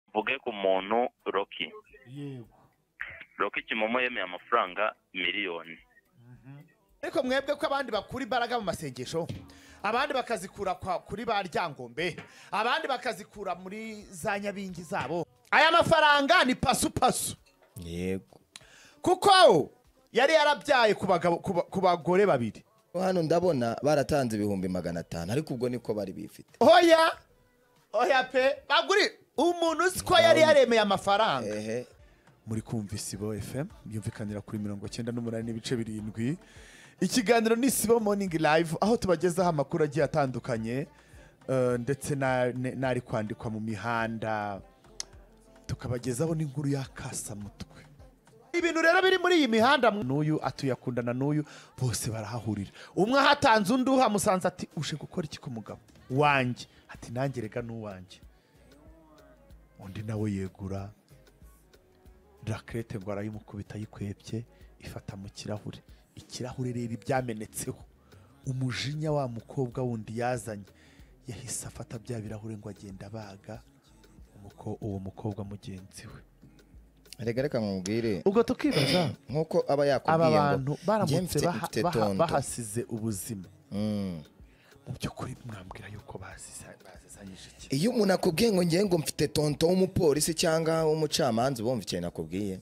mvuge ku muntu roki yego roki kimomo yemeye amafaranga miliyoni ariko mwebwe ko abandi bakura imbaraga mu masengesho abandi bakazikura kwa- kuri ba ryangombe abandi bakazikura muri za nyabingi zabo aya mafaranga ni pasupasu yego kuko yari yarabyaye ku bagabo- ku ba- ku bagore babiri hano ndabona baratanze ibihumbi magana atanu ariko ubwo niko bari bifite hoya hoya pe baguri umuntu uzi ko yari yaremeye amafaranga ehe muri kumva isibo fm byumvikanira kuri mirongo cyenda n'umunani n'ibice birindwi ikiganiro ni isibo morning live aho tubagezaho amakuru agiye atandukanye eh, ndetse na- ne- n'ari kwandikwa mu mihanda tukabagezaho n'inkuru y'akasamutwe ibintu rero biri muri iyi mihanda n'uyu atuyakundana n'uyu bose barahahurira umwe ahatanze undi uhamusanze ati uje gukora iki ku mugabo wanjye ati nanjye reka n'uwanjye undi nawe yegura rakerete ngo arayimukubita ayikwebye ifata mu kirahure ikirahure rero ibyamenetseho umujinya wa mukobwa wundi yazanye yahise afata bya birahure ngo agenda abaga umuko- uwo mukobwa mugenzi we reka reka nkubwire ubwo tukibaza nk'uko aba aba yakubwiye bantu ngo njye baramutse mfite baha- mfite baha- tondo bahasize ubuzima Mm. mu by'ukuri mwambwira yuko basize- basizanyije iki iyo umuntu akubwiye ngo njye ngo mfite tonto w'umupolisi cyangwa w'umucamanza uba wumva ikintu akubwiye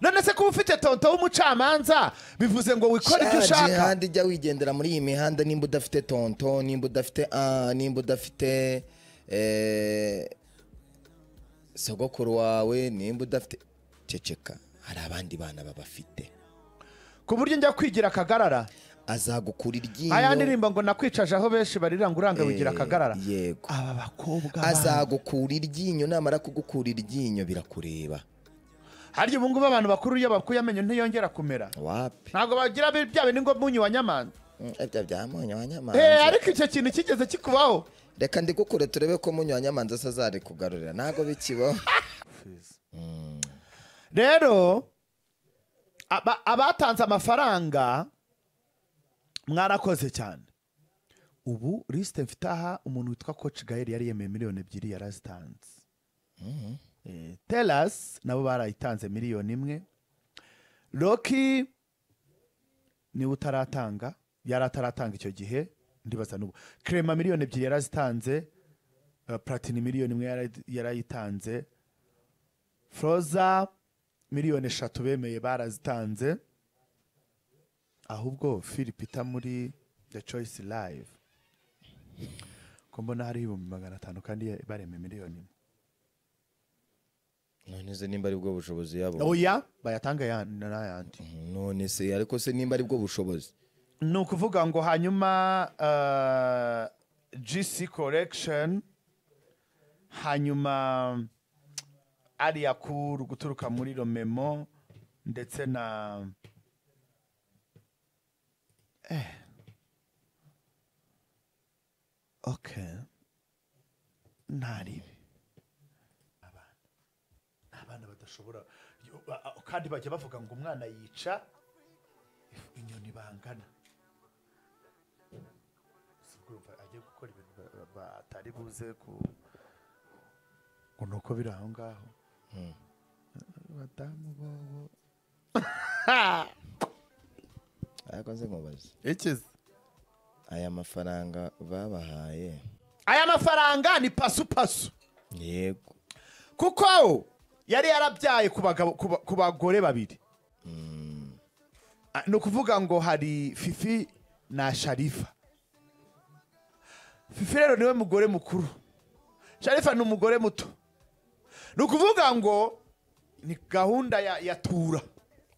none se kuba ufite tonto w'umucamanza bivuze ngo wikore ibyo Shaje ushaka handi jya wigendera muri iyi mihanda nimba udafite tonto nimba udafite ah, nimba udafite eh, sogokuru wawe nimba udafite ceceka hari abandi bana babafite ku buryo njya kwigira akagarara azagukura iryinyo aya ndirimbo ngo nakwicaje aho benshi barira ngo uranga wigira Eh, akagarara yego aba bakobwa bana- azagukura iryinyo namara kugukura iryinyo birakureba harya ubu ngubu abantu bakuru iyo bakuye amenyo ntiyongera kumera wapi ntabwo bagira bi- bya bintu ngo munyu wa nyamanza Mm, ibyo byamunye wanyamanza Eh, ariko icyo kintu kigeze kikubaho reka ndikukure turebe ko munye wanyamanza asazari kugarurira ntabwo bikibaho rero aba- abatanze amafaranga mwarakoze cyane ubu lisite mfite aha umuntu witwa koci gaheri yari yemeye miliyoni ebyiri yarazitanze Eh, telasi nabo barayitanze miliyoni imwe roki niwe utaratanga yari ataratanga icyo gihe ndibaza n'ubu kerema miliyoni ebyiri yarazitanze eh, platini miliyoni imwe yara- yarayitanze foroza miliyoni eshatu bemeye barazitanze ahubwo filipita muri the choice live ko mbona hariho ibihumbi magana atanu kandi baremeye miliyoni imwe none se nimba ari bwo bushobozi yabo oya bayatanga ya- n'ayandi none se ariko se nimba ari bwo bushobozi ni ukuvuga ngo hanyuma eh, gc correction hanyuma ariya kuru guturuka muri romemo ndetse na Eh. okay ntaribi ni abana badashobora ba- a- kandi bajya bavuga ngo umwana yica inyoni bangana Si urumva agiye gukora ibintu ba- ba- batari buze ku ngo ni uko biri aho ngaho badamu bobo ariko nze nkubaze ikize aya mafaranga babahaye aya mafaranga ni pasupasu yego kuko yari yarabyaye ku bagabo- ku ba- ku bagore babiri Ah, ni ukuvuga ngo hari fifi na sharifa fifi rero niwe mugore mukuru sharifa ni umugore muto ni ukuvuga ngo ni gahunda ya, ya tura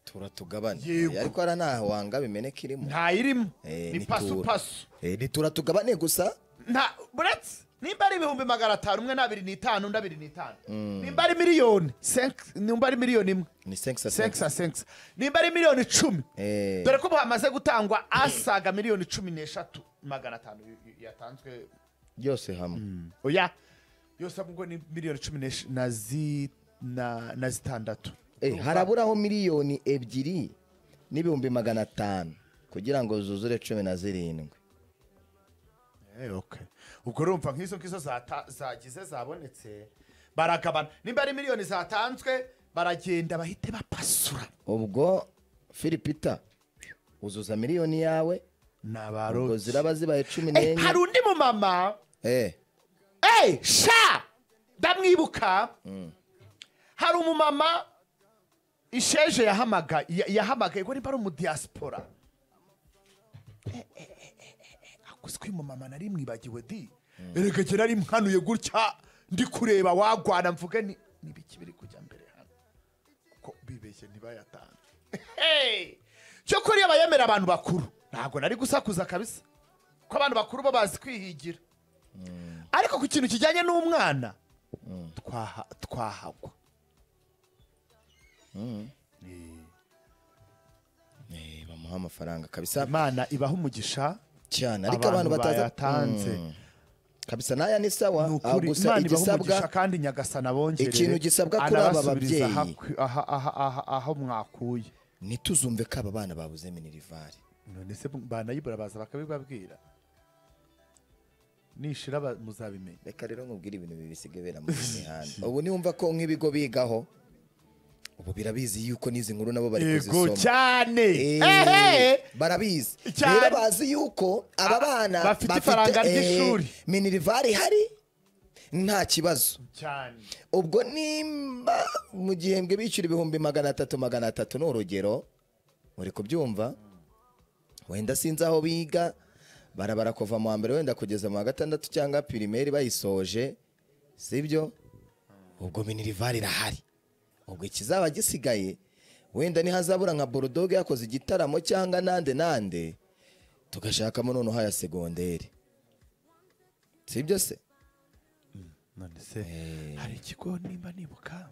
tura tugabane Yego. Eh, ariko hari n'aho wanga bimeneka irimo ntayirimo Eh, ni ni tura. pasupasu Eh, ni tura tugabane gusa nta buretse nimba ari ibihumbi magana atanu umwe ni abiri n'itanu undi abiri n'itanu nimba ari miliyoni senk- nimba ari miliyoni imwe ni senkisa senkisa senkisa nimba ari miliyoni icumi dore ko ubu hamaze gutangwa asaga miliyoni cumi n'eshatu magana atanu y- y- yatanzwe byose hamwe oya yose ahubwo ni miliyoni cumi n'esh- na zi- na- na zitandatu Eh, haraburaho miliyoni ebyiri n'ibihumbi magana atanu kugira ngo zuzure cumi na zirindwi Eh, okay. ubwo urumva nk'izo ngizo zata- zagize zabonetse baragabana nimba ari miliyoni zatanzwe baragenda bahite bapasura ubwo filipita uzuza miliyoni yawe ni ubwo abarozi ziraba zibaye cumi Eh, n'enye hari undi mumama Eh, eee sha ndamwibuka hari umumama isheje yahamaga ya- yahamagaye ngo nimba ari umudiyasipora Eh, eh, eh, eh, eh, akuze ko uyu mumama nari mwibagiwe di erega jye nari mpanuye gutya ndi kureba wagwana mvuge ni n'ibiki biri kujya mbere hano kuko bibeshye ntibayatange Hey! cyo kuri abayemera abantu bakuru ntabwo nari gusakuza kabisa ko abantu bakuru bo bazi kwihigira ariko ku kintu kijyanye n'umwana twaha- twahagwa eh, bamuha amafaranga kabisa imana ibaha umugisha cyane ariko abantu bataza bayatanze Mm, kabisa n'aya ni sawa ni aho ukuri gusa imana ibaha umugisha igisabwa kandi nyagasana abongerere ikintu gisabwa kuri aba anabasubiriza babyeyi. ahakwi- aha- aha- aha- aho mwakuye ntituzumve ko aba bana babuze minerivari none se banayibura baza bakabibabwira nishira ba- muzabimenya reka rero nkubwire ibintu bibi bisigaye bera mu mihanda ubu niwumva ko nk'ibigo bigaho ubu birabizi yuko n'izi nkuru nabo bari yego kuzisoma cyane Eh, Ehe! barabizi Cyane. rero bazi yuko aba bana bafite ifaranga eh, ry'ishuri. minerivari ihari nta kibazo cyane ubwo nimba mu gihembwe bishyura ibihumbi magana atatu magana atatu ni urugero uri kubyumva wenda sinzi aho biga barabara kuva mu wa mbere wenda kugeza mu wa gatandatu cyangwa pirimeri bayisoje sibyo ubwo minerivari irahari ubwo ikizaba gisigaye wenda ntihazabura nka borodoge yakoze igitaramo cyangwa nande nande tugashakamo noneho aya segonderi sibyo se none se hari ikigo nimba nibuka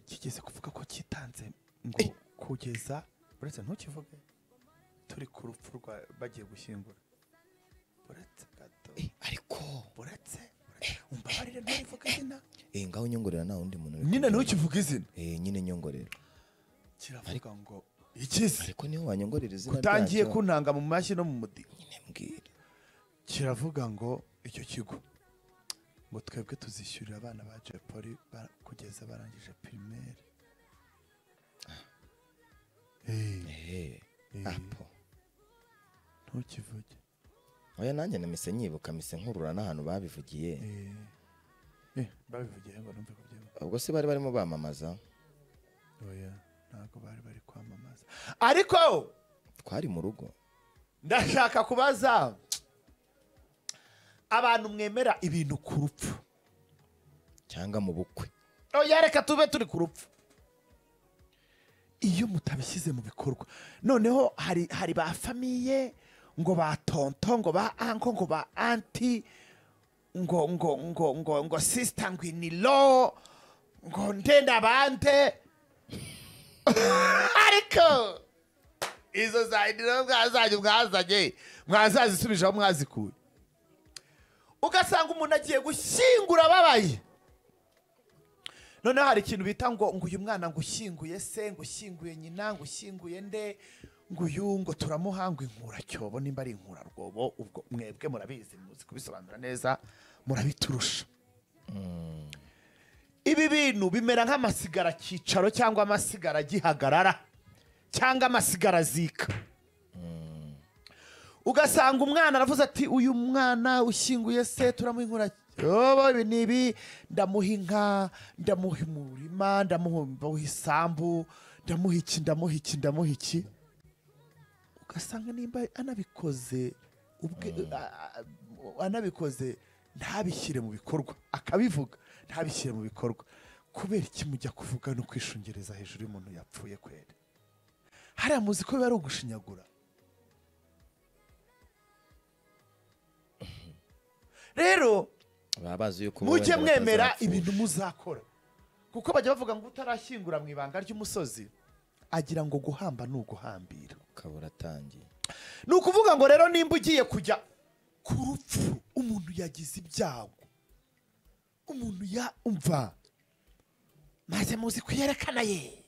kigeze kuvuga ko cyitanze ngo kugeza uretse ntukivuge turi ku rupfu rwa bagiye gushyingura uretse gato ariko uretse uretse- umbabarire ntukivuge izina eh ngaho unyongorera nta wundi muntu uri nyine kumenya. ntukivuge izina Eh, nyine nyongorero kiravuga ngo ikize ariko niho wanyongorera izina utangiye ryacyo, kuntanga mu mashyi no mu mudiho nyine mbwira kiravuga ngo icyo kigo ngo twebwe tuzishyurira abana ba jepoli ba- kugeza barangije pirimeri Eh, Eh, Eh. apo ntukivuge oya nanjye namise nyibuka mise nkurura n'ahantu babivugiye Eh, eh, babivugiye ngo numve ko byemera ubwo se bari barimo bamamaza oya ntabwo bari bari kwamamaza ariko twari mu rugo ndashaka kubaza abantu mwemera ibintu ku rupfu cyangwa mu bukwe oya reka tube turi ku rupfu iyo mutabishyize mu bikorwa noneho hari hari ba famiye ngo ba tonto ngo ba anko ngo ba anti ngo ngo ngo ngo ngo sisita ngo inilo ngo ndenda bande ariko izo za inilo mwazanye mwazanye mwazazisubije aho mwazikuye ugasanga umuntu agiye gushyingura ababaye noneho hari ikintu bita ngo ngo uyu mwana ngo ushyinguye se ngo ushyinguye nyina ngo ushyinguye nde ngo uyu ngo turamuha ngo inkuracyobo nimba ari inkurarwobo ubwo mwebwe murabizi muzi kubisobanura neza murabiturusha ibi bintu bimera nk'amasigara cyicaro cyangwa amasigara gihagarara cyangwa amasigara zika ugasanga umwana aravuze ati uyu mwana ushyinguye se turamuha inkura yobo ibi ni ibi ndamuha inka ndamuha umurima ndamuha ndamuha isambu ndamuha iki ndamuha iki ndamuha iki ugasanga nimba anabikoze ubwe a- a- anabikoze ntabishyire mu bikorwa akabivuga ntabishyire mu bikorwa kubera ikimujya kuvuga no kwishungereza hejuru y'umuntu yapfuye kwere hariya muzi ko biba ari ugushinyagura rero baba bazi yuko mujye wenda mwemera batazapfusha. ibintu muzakora kuko bajya bavuga ngo utarashyingura mu ibanga ry'umusozi agira ngo guhamba ni uguhambira kabura atangiye ni ukuvuga ngo rero nimba ugiye kujya ku rupfu umuntu yagize ibyago umuntu ya umva maze muzi kuyerekana ye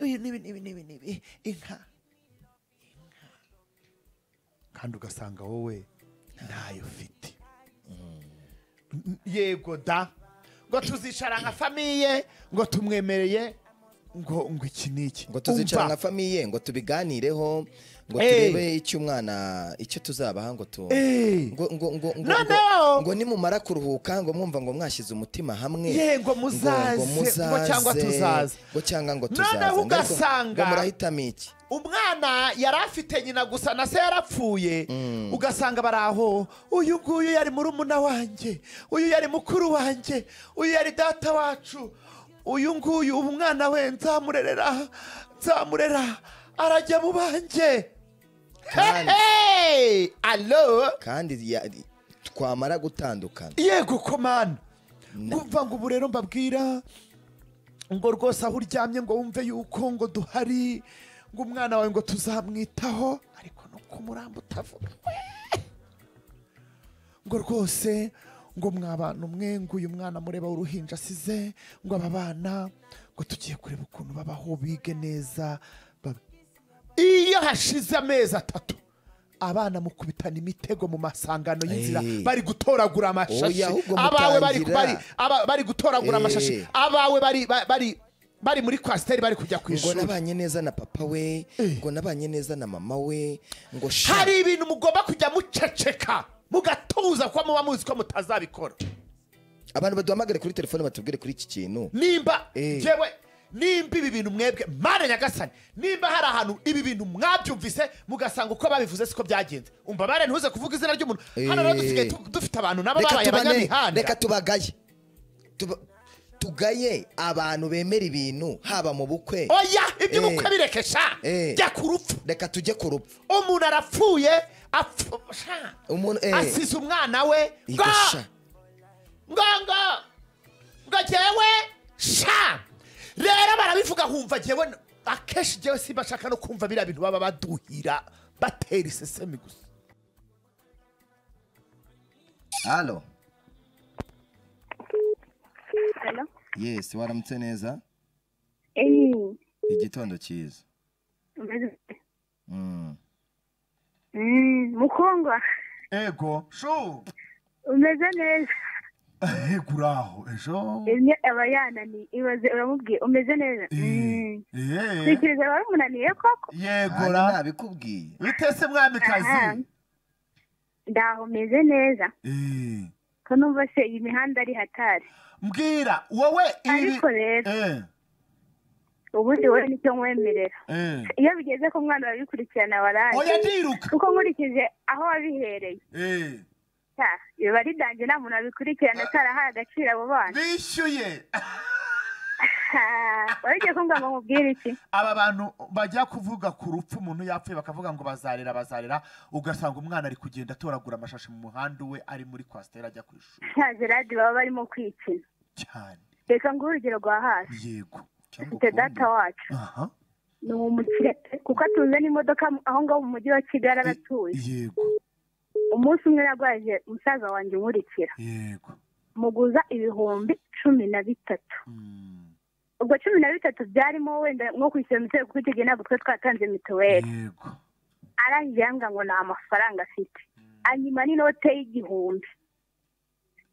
ibi n'ibi n'ibi n'ibi n'ibi inka Inka. kandi ugasanga wowe ntayo ufite yego da ngo tuzicara nka famiye ngo tumwemereye ngo ngo iki ni iki ngo tuzicara Umva. nka famiye ngo tubiganireho ngo Eh. turebe icyo umwana icyo tuzabaha ngo tu Eh. ngo ngo ngo ngo Noneho. ngo- ngo nimumara kuruhuka ngo mwumva ngo mwashyize umutima hamwe Ye, ngo muzaze, ngo ngo cyangwa tuzaze. ngo cyangwa ngo Noneho tuzaze Ngo ariko- ugasanga- ngo murahitamo iki umwana yari afite nyina gusa na se yarapfuye ugasanga bari aho uyu nguyu yari murumuna wanjye uyu yari mukuru wanjye uyu yari data wacu uyu nguyu umwana we nzamurerera nzamurera arajya mu banjye Kandi- Hey! alo kandi ya- twamara gutandukana yego komana kumva ngo ubu rero mbabwira ngo rwose aho uryamye ngo wumve yuko ngo duhari ngo umwana wawe ngo tuzamwitaho ariko no kumuramba utavuga we! ngo rwose ngo mwabana umwe ngo uyu mwana mureba w'uruhinja asize ngo aba bana ngo tugiye kureba ukuntu babaho bige neza baba- iyo hashize amezi atatu abana mukubitana imitego mu masangano y'inzira Eh. bari gutoragura amashashi Oya, ahubwo abawe bari mutangira. bari- aba- bari gutoragura Eh. amashashi abawe bari ba- bari bari muri kwasiteri bari kujya ku ngo ishuri nabanye neza na papa we ngo nabanye neza na mama we ngo sha- hari ibintu mugomba kujya muceceka mugatuza kuko muba muzi ko mutazabikora abantu baduhamagare kuri telefone batubwire kuri iki kintu nimba Eh. yewe nimba ibi bintu mwebwe mana nyagasani nimba hari ahantu ibi bintu mwabyumvise mugasanga uko babivuze siko byagenze umva bare ntuze kuvuga izina ry'umuntu hano rero Eh. dusigaye tu- dufite abantu nabo reka babaye tubane abanyamihanda reka tubagaye Tuba- tugaye abantu bemera ibintu haba mu bukwe oya iby'ubukwe Eh. bireke sha Eh. jya ku rupfu reka tujye ku rupfu umuntu arapfuye apfu sha umuntu eh asize umwana we ngo Yego sha. ngo ngo ngo jyewe sha rero barabivuga nkumva jyewe n- akenshi jyewe simba nshaka no kumva biriya bintu baba baduhira batera isesemi gusa halo Hello? yes waramutse neza Eh, igitondo cyiza mbese- Mm. Mm, mukundwa ego shu umeze neza ego uraho ejo imwe aba yananiye ibaze uramubwiye umeze neza Mm. tekereza wari umunaniye koko yego Hano nabikubwiye witese mwamikazi Aha. ndaho umeze neza ko numva se iyi mihanda ari hatari mbwira wowe ibi ariko rero Eh, ubundi wowe nicyo nkwemerera eh. iyo bigeze ko umwana babikurikirana waraje oya ndiruka kuko nkurikije aho wabihereye Eh. ta, biba ari dange nta muntu wabikurikirana atarahaye agaciro abo bana bishyuye wari ugiye kumbwira ngo nkubwire iki aba bantu bajya kuvuga ku rupfu umuntu yapfuye bakavuga ngo bazarera bazarera ugasanga umwana ari kugenda atoragura amashashi mu muhanda uwe ari muri kwasiteri ajya ku ishuri nta geradi baba barimo kwikina cyane reka nguhe urugero rwa hasi yego Cyangwa mfite ukundi. data wacu aha ni umukire kuko atunze n'imodoka mu- aho ngaho mu mujyi wa kigali aratuye yego umunsi umwe yarwaje umusaza wanjye umurikira yego muguza ibihumbi cumi na bitatu Mm, ubwo cumi na bitatu byarimo wenda nko kwishyura mituweli kuko icyo gihe ntabwo twari twatanze mituweli yego arangije yanga ngo nta mafaranga afite anyuma n'inote y'igihumbi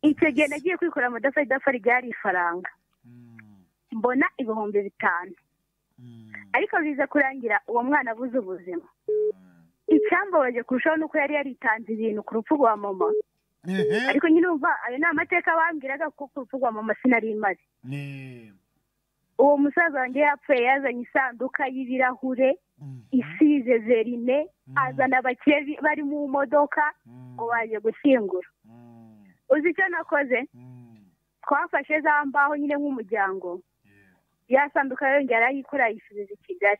icyo gihe nagiye kwikura mudafa idafa ryari ifaranga Mm, mbona ibihumbi bitanu mm, ariko biza kurangira uwo mwana abuze ubuzima mm. icyambabaje kurushaho ni uko yari yaritanze ibintu ku rupfu rwa mama Ehe. ariko nyine umva ayo ni amateka bambwiraga kuko ku rupfu rwa mama sinari imaze Ni- uwo musaza wanjye yapfuye yazanye isanduka y'ibirahure Mm, isize verine azana abakire bi- bari mu modoka mm, ngo baje gushyingura mm, uzi icyo nakoze mm. twafashe za mbaho nyine nk'umuryango Yego. ya sanduka yongera arayikora ayisubiza i kigali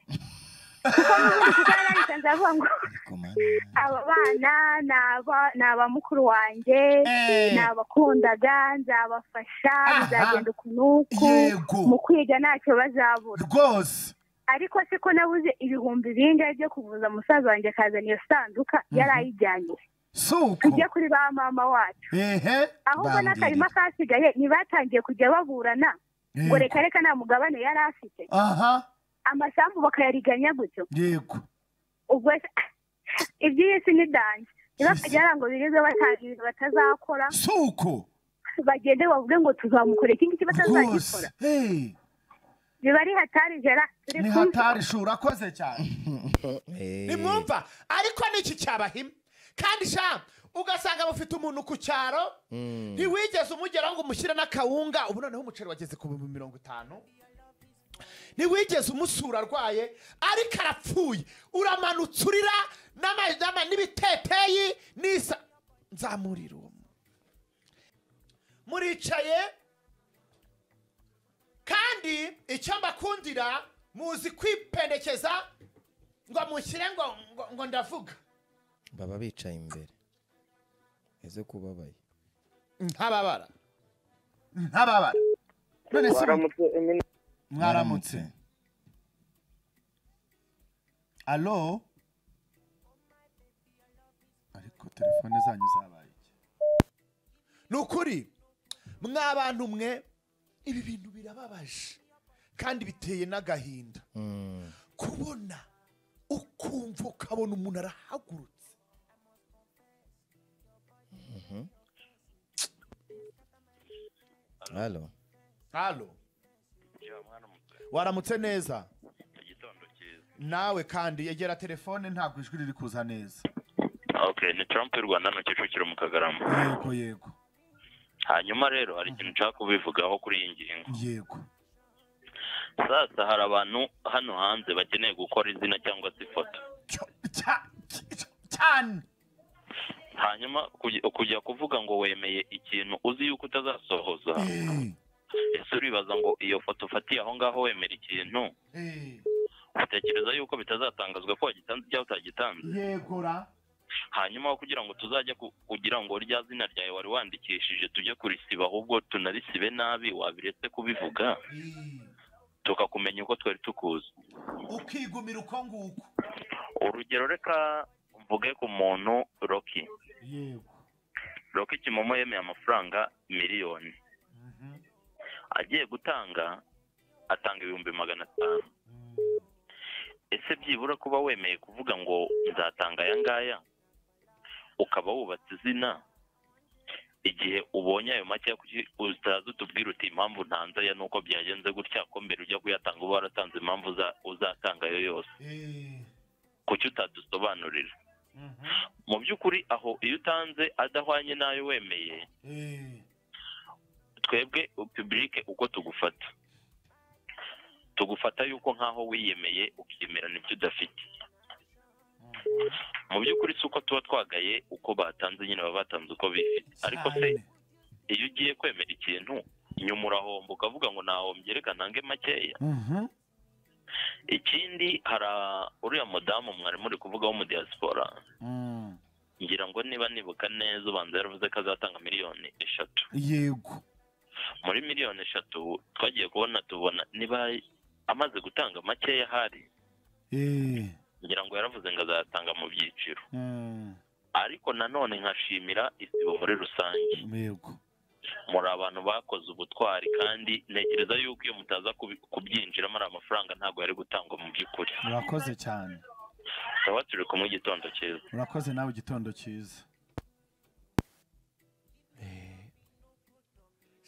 kuko yarayitanze avuga ngo Ariko mana. aba bana ni aba- ni aba mukuru wanjye Eh. ni abakundaga nzabafasha bizagenda uku n'uku Yego. mu kwiga ntacyo bazabura rwose ariko se ko nabuze ibihumbi bingahe byo kuvuza umusaza wanjye akazana iyo sanduka yari ayijyanye si uko tujye kuri ba mama wacu ehe ahubwo n'akarima Bambwirira. kasigaye ntibatangiye kujya baburana ngo Yego. reka reka nta mugabane yari afite aha amasambu bakayariganya gutyo yego ubwo se iby'iyi si ni dange ntibakajya ngo birirwe batagira batazakora si uko bagende bavuge ngo tuzamukorera iki ngiki batazagikora rwose hey, biba ari hatari jera turi ni kumva hatari shuri akoze cyane Eh, nimwumva ariko niki cyabahima kandi sha ugasanga bafite umuntu ku cyaro ntiwigeze umugeraho ngo umushyire n'akawunga ubu noneho umuceri wageze ku bihumbi mirongo itanu ntiwigeze umusura arwaye ariko arapfuye uramanutse urira n'ama- n'ama- n'ibiteteyi n'isa nzamurira uwo muntu. muricaye kandi icyo mbakundira muzi kwipendekeza ngo mushyire ngo ngo- ngo ndavuga baba bicaye imbere eze kubabaye ntababara ntababara none se mwaramutse alo ariko telefone zanyu zabaye iki ni ukuri mwabantu mwe ibi bintu birababaje kandi biteye n'agahinda kubona ukumva ukabona umuntu arahagurutse halo halo waramutse neza nawe kandi yegera telefone ntabwo ijwi riri kuza neza okay ni trump y'u rwanda no kicukiro mu kagarama yego yego hanyuma rero hari ikintu nshaka kubivugaho kuri iyi ngingo yego sasa hari abantu hano hanze bakeneye gukora izina cyangwa se ifoto Cyo- cya- cya- cyane hanyuma kujya- kujya kuvuga ngo wemeye ikintu uzi yuko utazasohoza Eh, ese uribaza ngo iyo foto ufatiye aho ngaho wemera ikintu eh, utekereza yuko bitazatangazwa ko wagitanze cyangwa utagitanze yegora hanyuma aho kugira ngo tuzajya ku- kugira ngo rya zina ryawe wari wandikishije tujye kurisiba ahubwo tunarisibe nabi wabiretse kubivuga Eh, tukakumenya uko twari tukuzi ukigumira uko nguko urugero reka mvuge ku muntu roki yego roki kimomo yemeye amafaranga miliyoni Mhm. agiye gutanga atanga ibihumbi magana atanu Mm. ese byibura kuba wemeye kuvuga ngo nzatanga aya ngaya ukaba wubatse izina igihe ubonye ayo make kuki utaza utubwira uti impamvu ntanze aya nuko byagenze gutya ko mbere ujya kuyatanga uba waratanze impamvu uza- uzatanga ayo yose Eh, kuki utadusobanurira mhm. mu by'ukuri aho iyo utanze adahwanye n'ayo wemeye Eh, twebwe pibulike uko tugufata tugufata yuko nk'aho wiyemeye ukiyemerana ibyo udafite mu by'ukuri si uko tuba twagaye uko batanze nyine baba batanze uko bifite ariko se cyane. iyo ugiye kwemera ikintu nyuma urahomba ukavuga ngo nahombye reka ntange makeya Mhm. ikindi hari a- uriya mudamu mwari muri kuvugaho mu diaspora Mm. ngira ngo niba nibuka neza ubanza yaravuze ko azatanga miliyoni eshatu yego muri miliyoni eshatu twagiye kubona tubona niba amaze gutanga makeya ahari Eh, ngira ngo yaravuze ngo azatanga mu byiciro mm. ariko nanone nkashimira isibo muri rusange yego muri abantu bakoze ubutwari kandi ntekereza yuko iyo mutaza kubi- kubyinjiramo ari amafaranga ntabwo yari gutangwa mu by'ukuri urakoze cyane tukaba turi kumwe igitondo cyiza urakoze nawe igitondo cyiza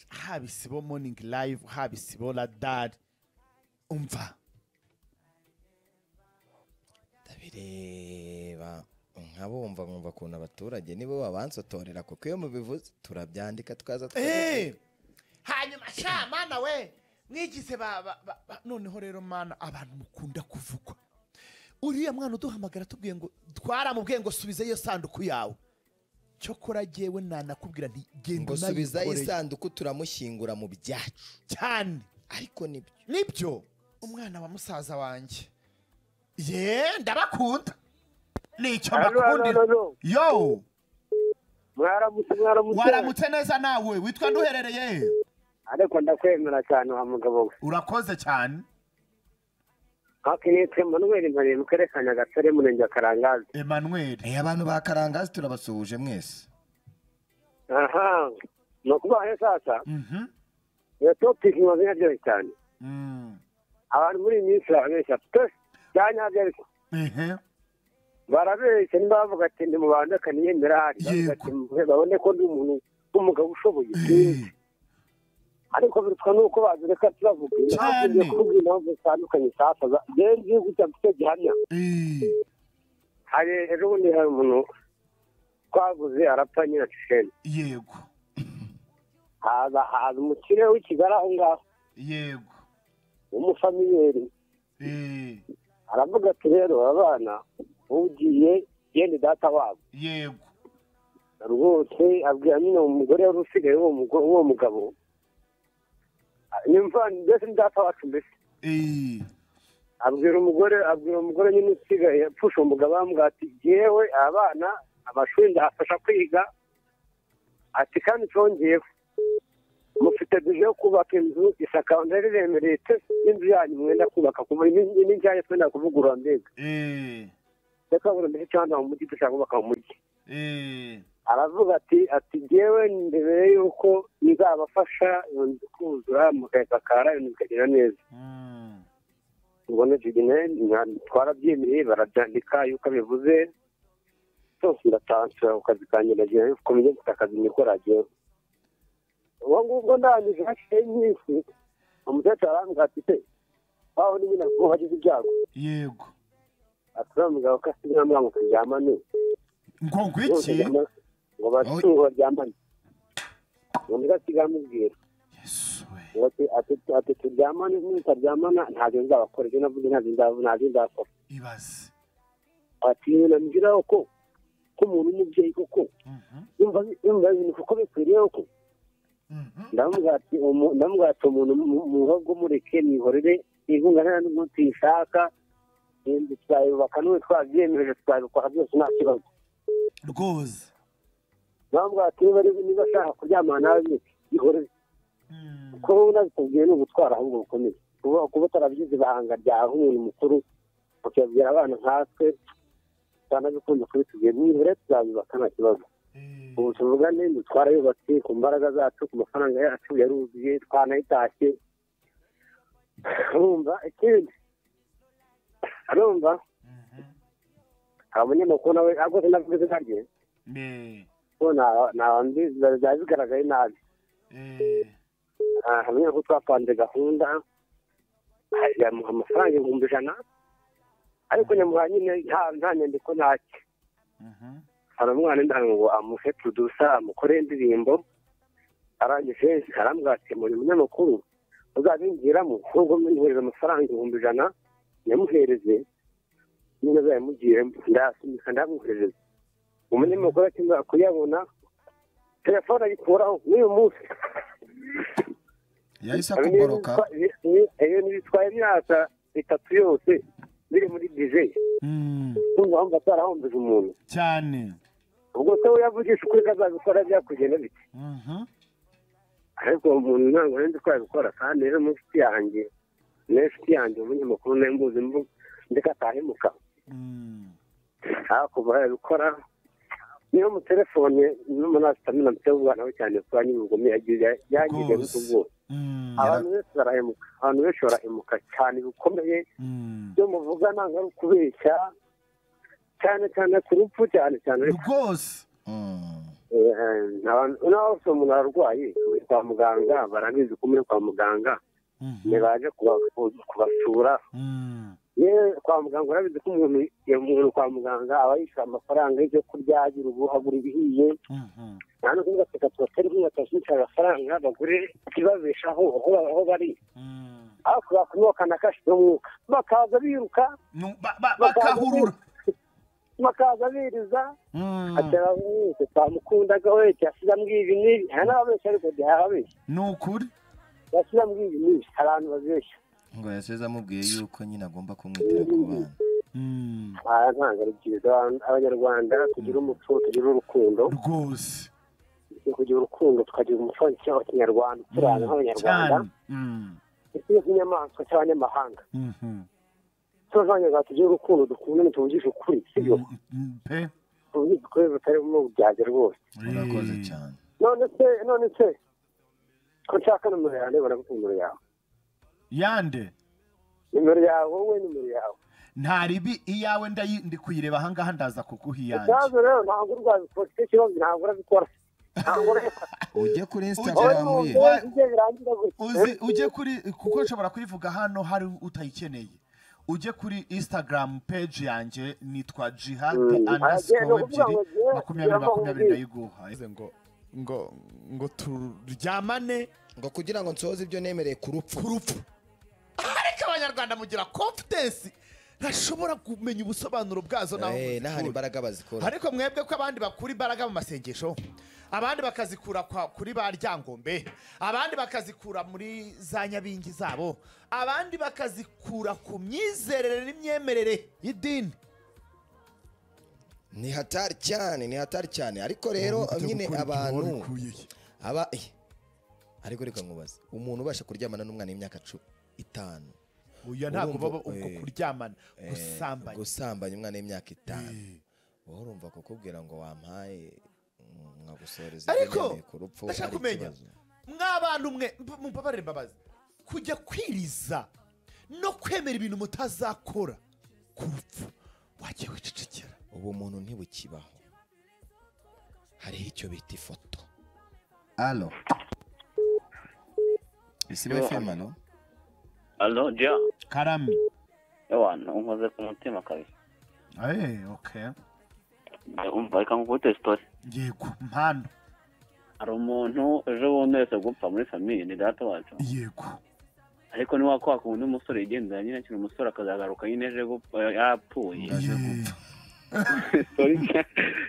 haba isibo morning live haba isibo radari umva ndabireba nkabumva nkumva ukuntu abaturage nibo babansotorera kuko iyo mubivuze turabyandika tukaza tukabivuga. Eh, hanyuma sha mana we mwigize ba- ba- ba- ba- noneho rero mana abantu mukunda kuvugwa uriya mwana uduhamagara tubwiye ngo twaramubwiye ngo subiza iyo sanduku yawe cyokora jyewe nanakubwira nti genda ngo subiza unayikoreye." isanduku turamushyingura mu byacu cyane ariko nibyo nibyo umwana wa musaza wanjye ye ndabakunda nicyo mbakundira yo mwaramutse mwaramutse waramutse neza nawe witwa nduherereye ariko ndakwemera cyane wa mugabo we urakoze cyane hafi nitwe manuel mpanembe kerekana gatare murenge wa karangazi emmanuel Eh, abantu ba karangazi turabasuhuje mwese aha ni ukubaho sasa Mhm. iyo topiki mu mazina aryoshye cyane Mm. abantu muri iyi minsi barabeshya pe cyane ntabyo ariko Ehe. barabeshya niba bavuga ati ndi mu bantu reka niyemera hari bavuga Yego. ati babone ko ndi umuntu umugabo ushoboye sinzi ariko birutwa nuko bazireka turavuga Cyane. hakunze kuvuga impamvu zitandukanye zasaza rero igihugu cyacu cyo gihamya hari ejo bundi hari umuntu twaguze arapfa nyina cisheni yego haza haza umukire w'ikigara aho ngaho yego w'umufamiliyeri Eh, aravuga ati rero abana ugiye yenda data wabo yego rwose abwira nyine uwo mugore wari usigaye w'uwo mugo- w'uwo mugabo nimva mbese ni data wacu mbese Eh, abwira umugore abwira umugore nyine usigaye apfusha umugabo amubwira ati yewe abana amashuri ndafasha kwiga ati kandi cyongeyeho mufite bije yo kubaka inzu isakawe ndari remereye pe n'inzu yanyu mwenda kubaka ku n'injyanye twenda kuvugurura mbega eh, reka buri mbere cyangwa mu mujyi dushaka kubaka mu mujyi eh, aravuga ati ati ngewe mbere y'uko nzabafasha iyo nzu kuzura mukayisakara iyo nzu ikagera neza mm, ubona jigine twarabyemeye barabyandika yuko abivuze byose ndatanshura ku kazi kanjye ndagira yuko mujye gufata akazi mikoro agiyeho ubwo ngubwo ndangije hashizeho iminsi umukecuru arambwira ati se waho ni nyina kuko wagize ibyago yego ati uriya mugabo ko asigaye amubwira ngo turyamane ngo ngwiki ngo batungo baryamane undi gasigaye amubwira yesu we ngo ati- ati- ati turyamane nutaryamana ntabyo nzabakora ibyo navuze ntabyo nzaba- ntabyo nzakora ibaze ati nyina mbwiraho ko ko umuntu w'umubyeyi koko Mhm, yumva yumva ibintu kuko bikwiriyeho ko mhm. ndamubwira ati umu- ndamubwira ati umuntu mu- muhubwo mureke mwihorere inkunga nta n'umunsi yishaka inzu twayubaka n'ubu twabyemereje twabikora byose nta kibazo rwose ndamubwira ati niba ari- niba ashaka kuryamana nawe bike ihorere Mm, kuba unabikubwiye ni ugutwara ahubwo bukomeye kuba kuba utarabyize ibanga ryawe nk'umuntu mukuru ukabwira abana nkatwe twanabikunze kubitubwira nibure tuzabibaka nta kibazo eh, ubu tuvugane ngo twarayubatse ku mbaraga zacu ku mafaranga yacu yaruzuye twanayitashye arumva ikindi arumva mhm, hari umunyamakuru nawe ariko sinavuga izina rye eh, ko byaba bigaragaye nabi eh, Ah, hari umunyamakuru twapanze gahunda ah, yamuha amafaranga ibihumbi ijana ariko nyamuha nyine nta- nta nyandiko ntacyo mhm, hari umwana ndagira ngo amuhe producer amukore indirimbo arangije arambwira ati muri umunyamakuru uzabingiramo nubwo mwihereza amafaranga ibihumbi ijana nyamuhereze nyine azayamugire ndasunika ndamwoherereze umunyamakuru akimara kuyabona telefone ayikuraho n'uyu munsi yahise Hari n'iyo bitwa- ni- iyo ntibitwaye imyaka itatu yose biri muri dije mm, kumva wumva atarahombeje umuntu cyane ubwo se we yavugisha ukuri ko azabikora byakugenda bite Mhm, ariko uwo muntu ntabwo nari nzi ko yabikora kandi rero mu nshuti yanjye niyo nshuti yanjye umunyamakuru nayo mbuzi mbu- ndeka atahemuka mm, hakuva yabikora niyo mu telefone n'umuntu asitamina mutego umwana we cyane kuba nyine ubugome yagize yagize Rwose. n'utubwose mm, abantu benshi barahemuka abantu benshi barahemuka cyane bikomeye mm. ibyo muvuga ntabwo ari ukubeshya cyane cyane ku rupfu cyane cyane rwose Eh, eh, abantu- n'aho se umuntu ararwaye kwa muganga barabizi ko muri kwa muganga Mhm, ntibaje kuba- kubasura mm, yewe kwa muganga urabizi ko umuntu iyo umuntu kwa muganga aba yishyura amafaranga y'ibyo kurya agira ubu agura ibihiye mhm, nta no kuvuga ati reka tubateri nk'inkweto amafaranga bagure ikibabeshaho aho aho bari mm. ariko bakunywa kanakashi n'umwuka bakaza biruka Nu- ba- ba- Bakaza bakahurura bakaza biriza Mm, atera mwese twamukundaga we yasize amwibi n'ibi hari n'ababeshya ariko ntihababeshya ni ukuri yasize amwibi n'ibi hari abantu babeshya ngo yasize amubwiye yuko nyine agomba kumwitira ku bana Mm, aha ntabwo urubyiruko abantu- abanyarwanda tugira umuco tugira urukundo rwose ni kugira urukundo tukagira umuco cyangwa kinyarwanda turana nk'abanyarwanda cyane Mm, ndetse n'inyamaswa cy'abanyamahanga mhm, tuba abanyarwanda tugira urukundo dukunda tuvugisha ukuri sibyo mm, mm, pe tuvugisha ukuri butarimo ubyage rwose urakoze Eh, cyane none se none se ko nshaka nomero yawe ndabona ko nomero yawe yande nimero yawe wowe nimero yawe nta ribi iyawe ndayi- ndi kuyireba ahangaha ndaza kuguha iyanjye ikibazo rero ntabwo urwabikora icyo kibazo ntabwo urabikora ntabwo reka ujye kuri Ujye- instagram ye Wa- ujye birangira gutya uzi ujye kuri kuko nshobora kuyivuga hano hari utayikeneye ujye kuri instagram page yanjye nitwa jihad Mm. Agenda underscore kuvuga ebyiri ngo jye- makumyabiri makumyabiri ndayiguha Bivuze ngo ngo ngo turyamane ngo kugira ngo nsohoze ibyo nemereye ku rupfu ku rupfu ariko abanyarwanda mugira confidence ntashobora kumenya ubusobanuro bwazo naho Eh, n'ahari muzikura. imbaraga bazikora ariko mwebwe ko abandi bakura imbaraga mu masengesho abandi bakazikura kwa- kuri ba ryangombe abandi bakazikura muri za nyabingi zabo abandi bakazikura ku myizerere n'imyemerere y'idini ni hatari cyane ni hatari cyane ariko rero nyine abantu aba eh, ariko reka nkubaze umuntu ubasha kuryamana n'umwana w'imyaka cu- itanu uyu ntabwo Urumva, baba ubwo eh, kuryamana eh, gusambanya gusambanya umwana w'imyaka itanu wowe urumva kukubwira ngo wampaye mm, nkagusoreza ibyo Ariko, nemeye ku rupfu ndashaka ari kumenya. ikibazo. mw'abantu mwe mubabarire imbabazi kujya kwiriza no kwemera ibintu mutazakora ku rupfu wagiye wicecekera ubumuntu ntibukibaho hariho icyo bita ifoto alo bisiba fm ano alo jya karami ewana unkoze ku mutima kabisa Eh, okay umva reka nkukubite sitori yego mpano hari umuntu ejo bundi wese gupfa muri famiye ni data wacu yego ariko ni wakwa kundi umusore yigendera nyine akiri umusore akazagaruka nyine ejo gupfa yapfuye Aje Yeah. gupfa. Sorry.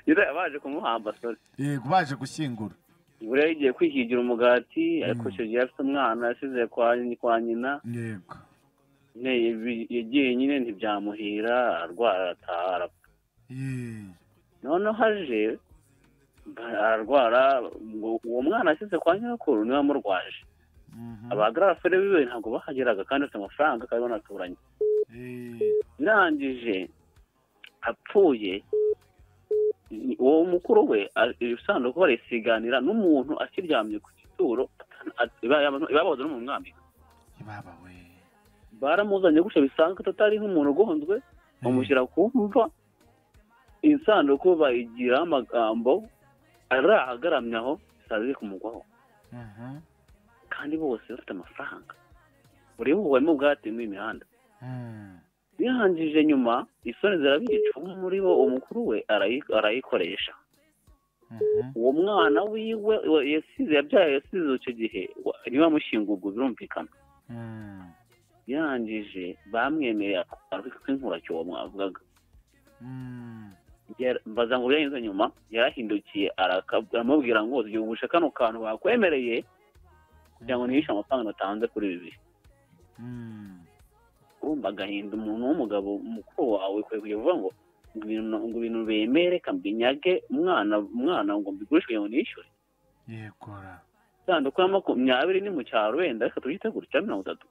nyine baje kumuhamba sorry yego baje gushyingura buriya yagiye kwihigira umugati ariko icyo gihe afite umwana yasize kwa kwa nyina yego ne yabi- yagiye nyine ntibyamuhira arwara arataha arapfa Yee. noneho aje ararwara ngo- uwo mwana yasize kwa nyirakuru niwe amurwaje Mhm. abagarafere biwe ntabwo bahageraga kandi afite amafaranga kandi banaturanye Yee. birangije apfuye ni- uwo mukuru we a- ibisanduku barisiganira n'umuntu akiryamye ku gituro atana- at- iba- yaba- ibabaza n'umuntu umwambika ibabawe baramuzanye gutya bisanzwe tutari nk'umuntu ugonzwe bamushyira ku mva insanduku bayigiraho amagambo arahagaramye aho zari kumugwaho Mhm. kandi bose bafite amafaranga buri buhuwemo ubwate muri iyi mihanda Mm. birangije nyuma isoni zirabica umwe muri bo umukuru we arayi- arayikoresha Mhm. uwo mwana wiwe wa- yasize yabyaye yasize icyo gihe wa- niba amushyingurwa birumvikana Mm. birangije bamwemeye nk'inkuracyo uwo mwavugaga Mm. Yara- mbaza ngo yanyuze nyuma yarahindukiye araka- aramubwira ngo ziyubushe kano kantu bakwemereye kugira ngo ntihishe amafaranga natanze kuri ibi bihe Mm. urumva agahinda umuntu w'umugabo mukuru wawe kwe kujya uvuga ngo ngo ibintu ngo ibintu bemere kambinyage umwana umwana ngo mbigurishe kugira ngo nishyure yegora isanduku ya makumyabiri ni mu cyaro wenda reka tubyite gutya mirongo itatu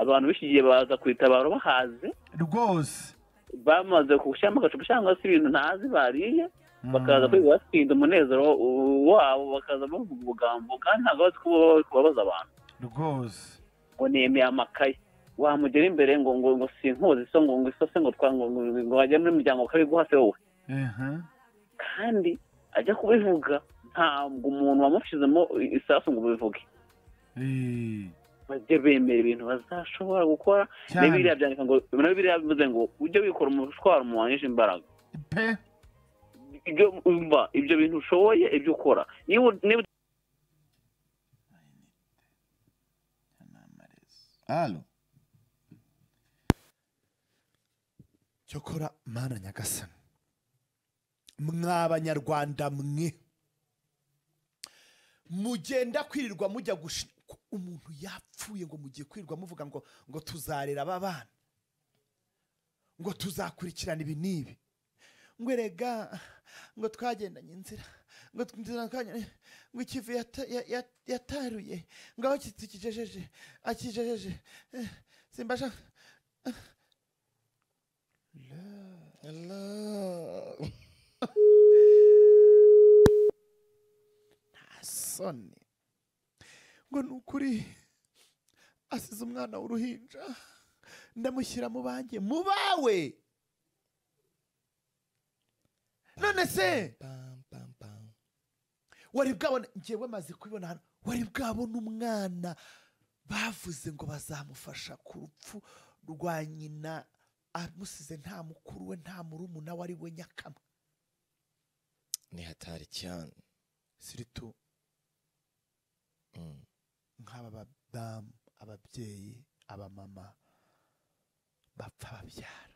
abantu b'iki gihe baza kwitabaro bahaze rwose bamaze gushyiramo agacupa cyangwa se ibintu ntazi bariye Mm. bakaza kwiga batsinda umunezero wabo bakaza bavuga ubugambo kandi ntabwo bazi kuba- kubabaza abantu rwose ngo nemeye amakaye wamugera imbere ngo ngo ngo sinkuzi so ngo ngo iso se ngo twa ngo ngo ngo- ngo wajya muri muryango ukabiguha se wowe Mhm. kandi ajya kubivuga ntabwo umuntu wamushyizemo isasu ngo ubivuge Yee. bajye bemera ibintu bazashobora gukora Cyane. n'ibiriya byandika ngo nabo biriya bivuze ngo ujye wikora umutwaro mu wanyije imbaraga pe ibyo umva ibyo bintu ushoboye ibyo ukora niba niba alo cyokora mana nyagasani mwa banyarwanda mwe mugenda kwirirwa mujya gushi ko umuntu yapfuye ngo mugiye kwirirwa muvuga ngo ngo tuzarera aba bana ngo tuzakurikirana ibi n'ibi ngo erega ngo twagendanye inzira ngo twinjira twagenda- ngo ikivu yata- ya- ya- yataruye ngo aho kikijejeje akijejeje eh, simbasha soni ngo ni ukuri asize umwana w'uruhinja ndamushyira mu banjye mu bawe none se Pam, pam, pam. wari bwabona ngewe maze kubibona hano wari bwabona umwana bavuze ngo bazamufasha ku rupfu rwa nyina amusize nta mukuru we nta murumuna wari we nyakama ni hatari cyane siritu Mm. nk'aba badamu ababyeyi abamama bapfa babyara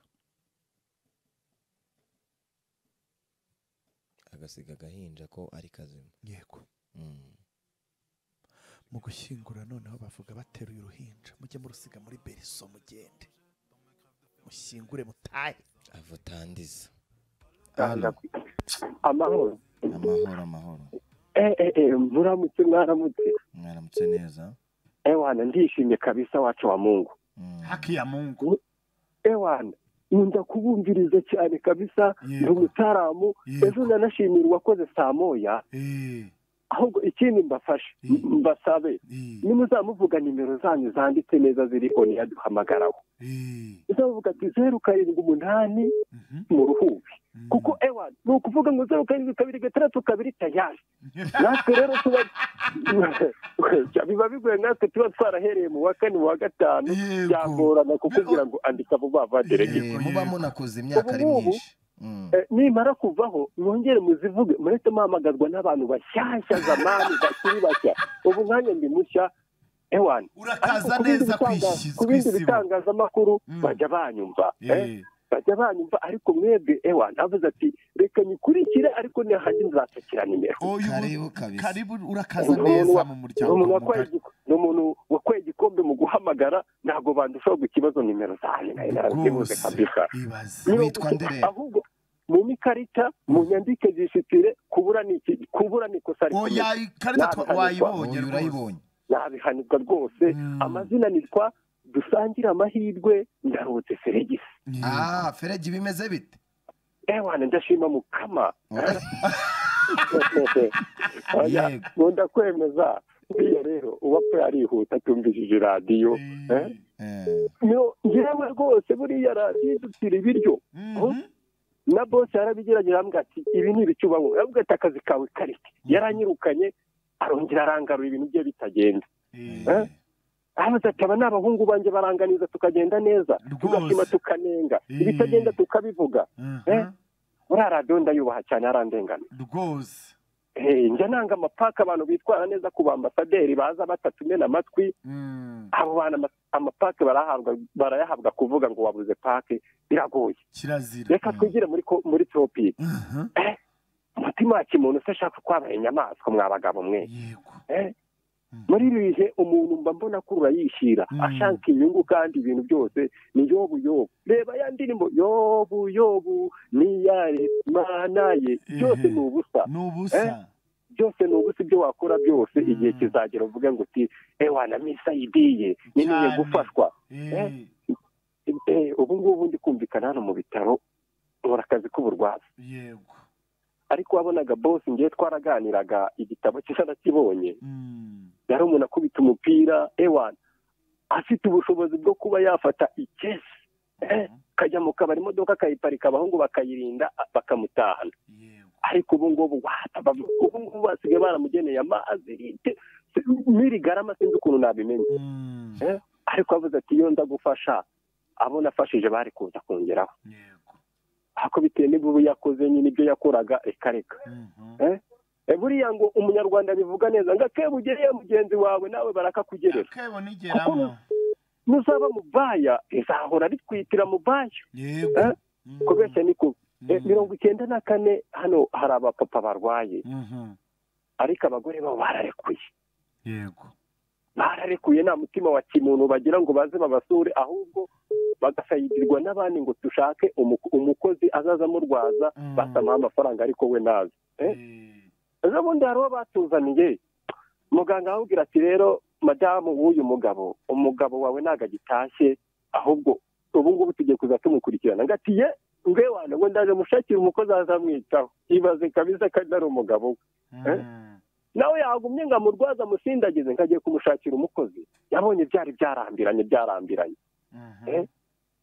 agasiga agahinja ko ari kazima yego Mm. mu gushyingura noneho bavuga bateruye uruhinja mujye murusiga muri beriso mugende mushyingure mutahe avutandiza amahoro amahoro amahoro eh eh eh muramutse mwaramutse mwaramutse neza ewana ndishimye kabisa wacu wa mungu Mm. haki ya mungu ewana nkunda kubumviriza cyane kabisa Yego. ndi umutaramu Yego. ejo nanashimira uwakoze saa moya Eh, ahubwo ikindi mbafashe Mm. mbasabe eh, nimuzamuvuga nimero zanyu zanditse neza ziriho ntiyaduhamagaraho eh, muzavuga ati zeru karindwi umunani mhm, mu ruhubi mhm. kuko ewana ni ukuvuga ngo zeru karindwi kabiri gatandatu kabiri tayari natwe rero tuba biba bigoye natwe tuba twarahereye mu wa kane mu wa gatanu Yego. byagorana kukubwira ngo andika vuba vuba Yego. derege Eh, muba munakuze imyaka ari Ubu ngubu- myinshi Mm. Eh, nimara kuvaho mwongere muzivuge mureke muhamagazwa n'abantu bashyashya zamani bakiri bashya ubu nkanya ndi mushya ewani urakaza neza kwishyizwa ku bindi isibo bitangazamakuru Mm. bajya banyumva eh, Eh, bajya banyumva ariko mwebwe ewani avuze ati reka nyikurikire ariko ntihajye nzatsikira nimero oya, ubu- karibu kabisa karibu urakaza Ni umuntu neza wa- mu ni muryango umuntu mugari. wakoreye igi- ni umuntu wakoreye igikombe mu guhamagara ntabwo bandushaho ikibazo nimero zanjye nayo narazibuze Rwose, kabisa ibaze Niba Witwa ufite- Nderera. ahubwo mu n'ikarita mu nyandike zisitire kubura ni iki kubura ni ikosa rikomeye oya ikarita twa- wayibonye uyu rwose urayibonye nabihanirwa rwose Mm. amazina nitwa dusangire amahirwe ndarutse feregisi Yego. ah feregi bimeze bite ewana ndashima mukama Oya, Yego. nkunda kwemeza buriya rero uwapfuye arihuta atumvishije radiyo eh? Eh, No, njyewe rwose buriya radiyo idutira ibiryo Mhm. na bose yarabigerageje aravuga ati ibi ni ibicubango aravuga ati akazi kawe karite yaranyirukanye arongera arangarura ibintu bye bitagenda Eh, Eh? aravuze ati aba ni abahungu banjye baranganiza tukagenda neza Rwose. tugasima tukanenga Mm. ibitagenda tukabivuga mhm, uriya radiyo ndayubaha cyane arandengana rwose Eh, njya nanga amapaka abantu bitwara neza ku bambasaderi baza batatumena amatwi Mm, abo bantu ama- amapake barahabwa barayahabwa kuvuga ngo wabuze pake biragoye kirazira reka twigire muri ko- muri topiki Mhm, umutima wa kimuntu se ashaka kwabaye inyamaswa mwa bagabo mwe yego Eh? Mhm. muri ibi bihe umuntu mba mbona ko urayishyira Mm. ashaka inyungu kandi ibintu byose ni yobu yobu reba ya ndirimbo yobu yobu niya mana ye byose Ehe. ni ubusa ni ubusa byose ni ubusa ibyo wakora byose Mm. igihe kizagera uvuge ngo uti ewa na misayidiye ni niye Cyane. gufashwa Eh, Eh, ubu ngubu ndi kumvikana hano mu bitaro nkora akazi k'uburwazi yego ariko wabonaga bosi ngewe twaraganiraga igitabo cye nakibonye Mm, yari umuntu akubita umupira ewana afite ubushobozi bwo kuba yafata ikesi eh, kajya mu kabari imodoka akayiparika abahungu bakayirinda a- bakamutahana yego ariko ubu ngubu wata bavu- ubu ngubu basigaye baramugeneye amazi rite- miri garama sinzi ukuntu nabimenye Mm, Eh? ariko avuze ati iyo nza gufasha abo nafashije bari kuza kongeraho yego ariko bitewe n'ubu yakoze nyine ibyo yakoraga reka reka Mhm, E, buriya ngo umunyarwanda bivuga neza ngo akebugereye mugenzi wawe nawe barakakugerera akebo igeramo nuzaba mu baya izahora ritwitira mu baya yego Eh? Mhm, kubeshya ni kubi E, mhm, mirongo icyenda na kane hano hari abapapa barwaye mhm, ariko abagore babo bararekuye yego bararekuye nta mutima wa kimuntu bagira ngo baze babasure ahubwo bagasayidirwa n'abandi ngo dushake umuko- umukozi azaza amurwaza Mm. basamuha amafaranga ariko we nazi Eh? Eh, ejo bundi hari uwo batuzaniye muganga aramubwira ati rero madamu w'uyu mugabo umugabo wawe ntabwo agitashye ahubwo ubu ngubu tugiye kuza tumukurikirana ngo ati ye ngwe wana ngo ndaje mushakira umukozi azamwitaho ibaze kabisa ko ari umugabo we Eh? mm, nawe yagumye ngo amurwaze amusindagize ngo agiye kumushakira umukozi yabonye byari byarambiranye byarambiranye mhm, Eh?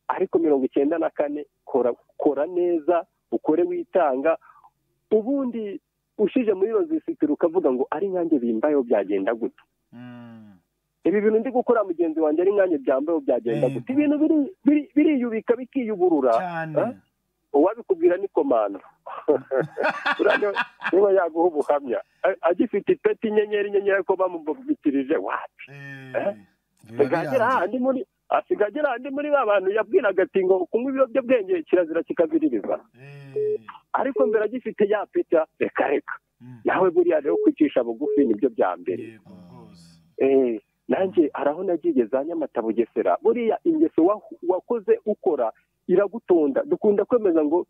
ariko mirongo icyenda na kane kora kora neza ukore witanga ubundi ushyije muri iyo nzu isitira ukavuga ngo ari nyange bimbayeho byagenda gute Mm. ibi bintu ndi gukora mugenzi wanjye ari nyange byambayeho byagenda Yego. gute ibintu biri- biri- biriyubika bikiyuburura cyane Eh? uwabikubwira ni komanda urabona niba yaguha ubuhamya A- agifite ipeti inyenyeri inyenyeri ariko bamubitirije wapi Eh, biba asigaye agera biranze. hahandi muri asigaye agera hahandi muri ba bantu yabwiraga ati ngo kunywa ibiyobyabwenge kirazira kikabiririza Eh, ariko mbere agifite ya peta reka reka mm. nawe buriya rero kwicisha bugufi nibyo bya mbere Yego rwose. Eh, nanjye hari aho nagiye za nyamata bugesera buriya ingeso wa- wakoze ukora iragutunda dukunda kwemeza ngo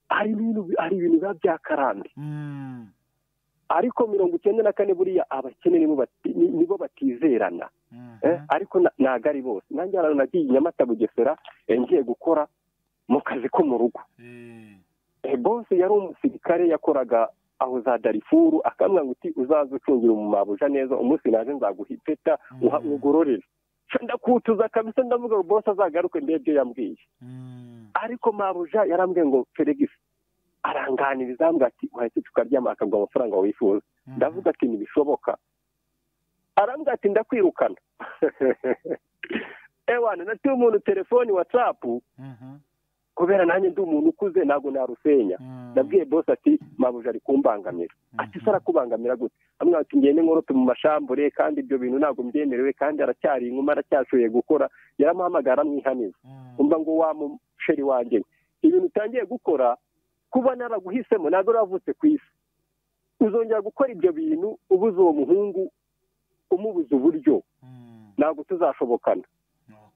hari ibintu hari ibintu biba byakarande Mm. ariko mirongo icyenda na kane buriya abakene nibo bati- ni- nibo batizerana Mhm. eh, ariko na- ntago ari bose nanjye hari ahantu nagiye i nyamata bugesera eh, ngiye gukora mu kazi ko mu rugo Eh, Eh, bose yari umusirikare yakoraga aho za darifuru akambwira ngo uti uzaze ucungira umumabuja neza umunsi naje nzaguha ipeta uha Mm. ugororere Ca ndakutuza kabisa ndavuga ngo bose azagaruke ndebe ibyo yambwiye mm. ariko mabuja yarambwiye ngo feregisi aranganiriza ambwira ati wahita ucuka ryama akaguha amafaranga wifuza Mhm. ndavuga ati ntibishoboka arambwira ati ndakwirukana ewana natuye umuntu telefoni watsapu Mhm. kubera nanjye ndi umuntu ukuze ntabwo narusenya Mm. nabwiye bosi ati mabuja ari kumbangamira ati se arakubangamira gute amwe ati ngende nkorope mu mashambure kandi ibyo bintu ntabwo mbyemerewe kandi aracyari inkuma aracyashoboye gukora yaramuhamagara aramwihaniza Mm. umva ngo wa musheri wanjye we, ibintu utangiye gukora kuba naraguhisemo ntabwo uravutse ku isi uzongera gukora ibyo bintu ubuze uwo muhungu umubuze uburyo Mm. ntabwo tuzashobokana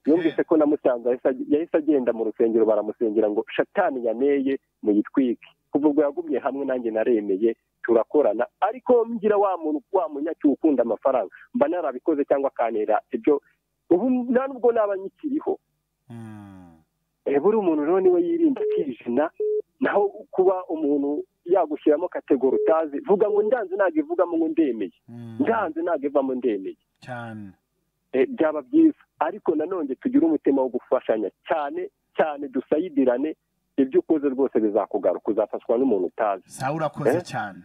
Okay. yumvise ko namusanze yahise ag- yahise agenda mu rusengero baramusengera ngo shatani yaneye muyitwike kuva ubwo yagumye hamwe nanjye naremeye turakorana ariko mbwira wa muntu wa munyaki ukunda amafaranga mba narabikoze cyangwa akanera ibyo ubu nta nubwo naba nkikiriho Mm. Eh, buri umuntu rero niwe yirinda akijina naho kuba umuntu yagushyiramo kategori utazi vuga ngo ndanze ntabwo ivugamo ngo ndemeye Mm. ndanze ntabwo ivamo ndemeye cyane Eh, byaba byiza ariko nanone tugire umutima wo gufashanya cyane cyane dusayidirane ibyo ukoze rwose bizakugaruka uzafatwa n'umuntu utazi sawa urakoze Eh? cyane